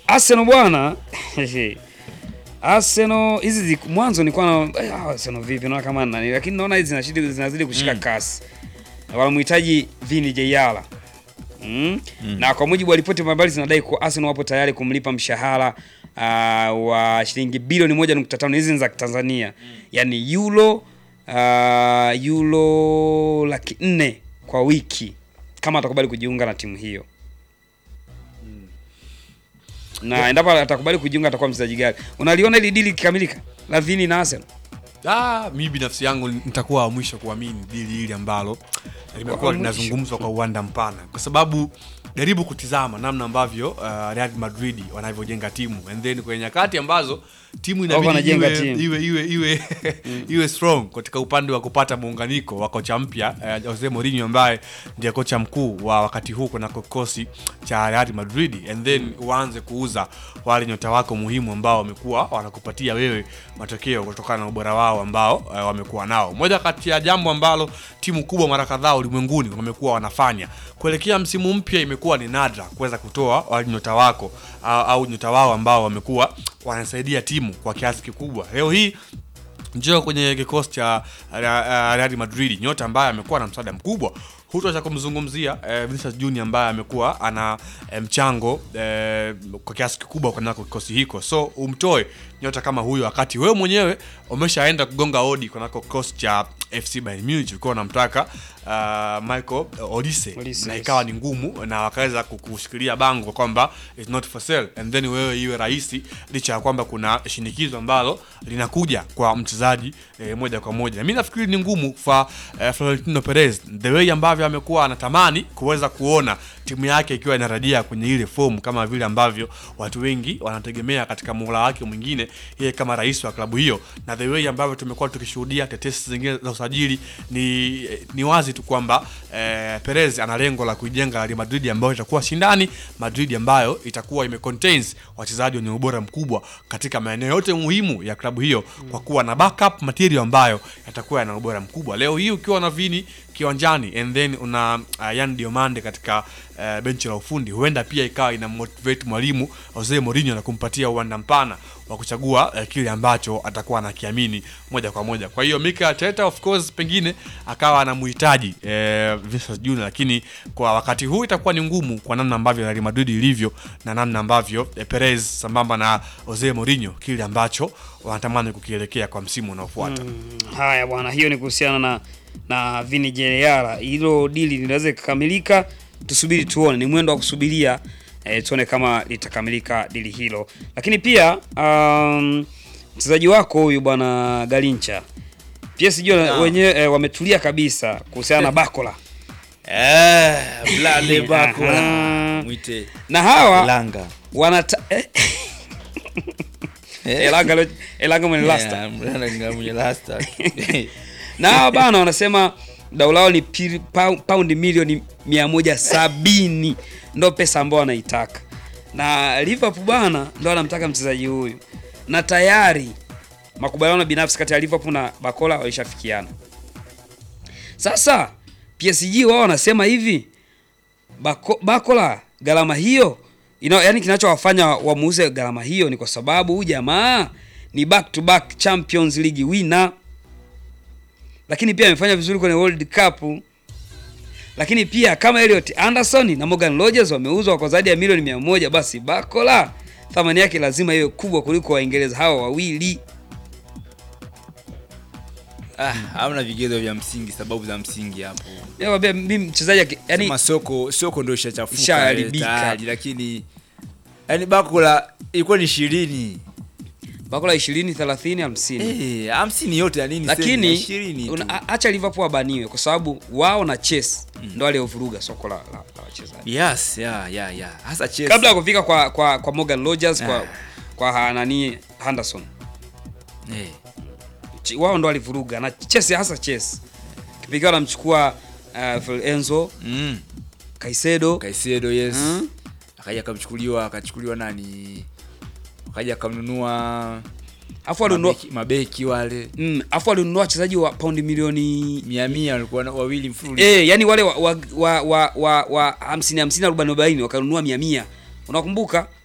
Arsenal bwana Arsenal hizi zi- mwanzo nilikuwa na eh, ah, Arsenal vipi naona kama nani lakini naona hizi zinazidi zinazidi kushika kasi. Wanamhitaji Vini Jayala. Mm. Na kwa mujibu wa ripoti mbalimbali zinadai kuwa Arsenal wapo tayari kumlipa mshahara uh, wa shilingi bilioni 1.5 hizi ni za Tanzania. Yaani euro uh, euro laki nne kwa wiki kama atakubali kujiunga na timu hiyo. Na endapo atakubali kujiunga atakuwa mchezaji gani? Unaliona hili dili likikamilika la Vini na Arsenal? Ah, mi binafsi yangu nitakuwa wa mwisho kuamini dili hili ambalo limekuwa Wa mwisho. linazungumzwa kwa uwanda mpana, kwa sababu jaribu kutizama namna ambavyo uh, Real Madrid wanavyojenga timu and then kwenye nyakati ambazo timu inabidi wanajenga iwe, timu. iwe, iwe, iwe, iwe strong katika upande wa kupata muunganiko wa kocha mpya uh, Jose Mourinho ambaye ndiye kocha mkuu wa wakati huu kuna kikosi cha Real Madrid and then uanze kuuza wale nyota wako muhimu ambao wamekuwa wanakupatia wewe matokeo kutokana na ubora wao ambao uh, wamekuwa nao. Moja kati ya jambo ambalo timu kubwa mara kadhaa ulimwenguni wamekuwa wanafanya kuelekea msimu mpya, imekuwa ni nadra kuweza kutoa wale nyota wako au, au nyota wao ambao wamekuwa wanasaidia timu kwa kiasi kikubwa. Leo hii njoo kwenye kikosi cha uh, Real Madrid, nyota ambaye amekuwa na msaada mkubwa hutosha kumzungumzia eh, Vinicius Junior ambaye amekuwa ana eh, mchango eh, kwa kiasi kikubwa kunako kikosi hiko, so umtoe nyota kama huyo wakati wewe mwenyewe umeshaenda kugonga odi kunako kikosi cha FC Bayern Munich, ulikuwa unamtaka uh, Michael Olise Olise, na yes. ikawa ni ngumu na wakaweza kukushikilia bango kwamba it's not for sale and then wewe iwe rahisi, licha ya kwamba kuna shinikizo ambalo linakuja kwa mchezaji eh, moja kwa moja. Mimi nafikiri ni ngumu kwa eh, Florentino Perez the way ambavyo amekuwa anatamani kuweza kuona timu yake ikiwa inarejea kwenye ile fomu kama vile ambavyo watu wengi wanategemea katika muhula wake mwingine yeye kama rais wa klabu hiyo, na the way ambavyo tumekuwa tukishuhudia tetesi zingine za usajili, ni, ni wazi tu kwamba eh, Perez ana lengo la kuijenga Real Madrid ambayo itakuwa shindani, Madrid ambayo itakuwa ime contains wachezaji wenye ubora mkubwa katika maeneo yote muhimu ya klabu hiyo, kwa kuwa na backup material ambayo yatakuwa yana ubora mkubwa. Leo hii ukiwa na Vini kiwanjani and then una uh, Yan Diomande katika uh, benchi la ufundi, huenda pia ikawa ina motivate mwalimu Jose Mourinho na kumpatia uwanda mpana wa kuchagua uh, kile ambacho atakuwa anakiamini moja kwa moja. Kwa hiyo Mikel Arteta of course pengine akawa anamhitaji uh, Vinicius Junior, lakini kwa wakati huu itakuwa ni ngumu kwa namna ambavyo Real Madrid ilivyo na namna ambavyo uh, Perez sambamba na Jose Mourinho kile ambacho wanatamani kukielekea kwa msimu unaofuata. Haya bwana, hiyo ni kuhusiana na na Vini Jayala. Hilo dili linaweza kukamilika, tusubiri tuone, ni mwendo wa kusubiria eh, tuone kama litakamilika dili hilo. Lakini pia um, mchezaji wako huyu bwana Galincha PSG Naam. wenyewe eh, wametulia kabisa kuhusiana na Bakola Eh, Blade Aha. Bakola. Mwite na hawa Langa. wanata eh, Elanga lo- Elanga mwenye lasta Yeah, Langa mwenye lasta. na hawa bana wanasema dau lao ni piri- pau- paundi milioni 170 ndo pesa ambao wanaitaka, na Liverpool bana ndo anamtaka mchezaji huyu, na tayari makubaliano binafsi kati ya Liverpool na Bakola walishafikiana. Sasa PSG wao wanasema hivi Bako, Bakola gharama hiyo ina, yani kinachowafanya wamuuze gharama hiyo ni kwa sababu huyu jamaa ni back to back Champions League winner lakini pia amefanya vizuri kwenye World Cup. Lakini pia kama Elliot Anderson na Morgan Rogers wameuzwa kwa zaidi ya milioni mia moja, basi Bakola thamani yake lazima iwe kubwa kuliko Waingereza hawa wawili. Ah, hamna vigezo vya msingi, sababu za msingi hapo. Nakwambia mimi mchezaji aki- yani Sema soko soko ndio ishachafuka Ishaharibika. tayari, lakini yani Bakola ilikuwa ni ishirini Bakola 20, 30, 50. eh, hamsini yote ya nini? Lakini ishirini una- a- acha Liverpool wabaniwe kwa sababu wao na Chelsea ndo waliovuruga soko la, la, la wachezaji. yes, yeah, yeah, yeah. Hasa Chelsea. Kabla ya kufika kwa kwa, kwa Morgan Rogers kwa Ah. kwa ha- nani Henderson. eh, Ch- wao ndo walivuruga na Chelsea hasa Chelsea. Kipindi wanamchukua uh, Phil Enzo, mm. Caicedo, Kaisedo yes. Mm. Akaja akamchukuliwa akachukuliwa nani? Akaja akamnunua afu walinunua mabeki, mabeki wale mm, afu walinunua wachezaji wa paundi milioni mia mia walikuwa na- wawili mfululizo eh, yani wale wa wa wa wa, wa, wa 50 50 40 40 wakanunua 100 100. Unakumbuka?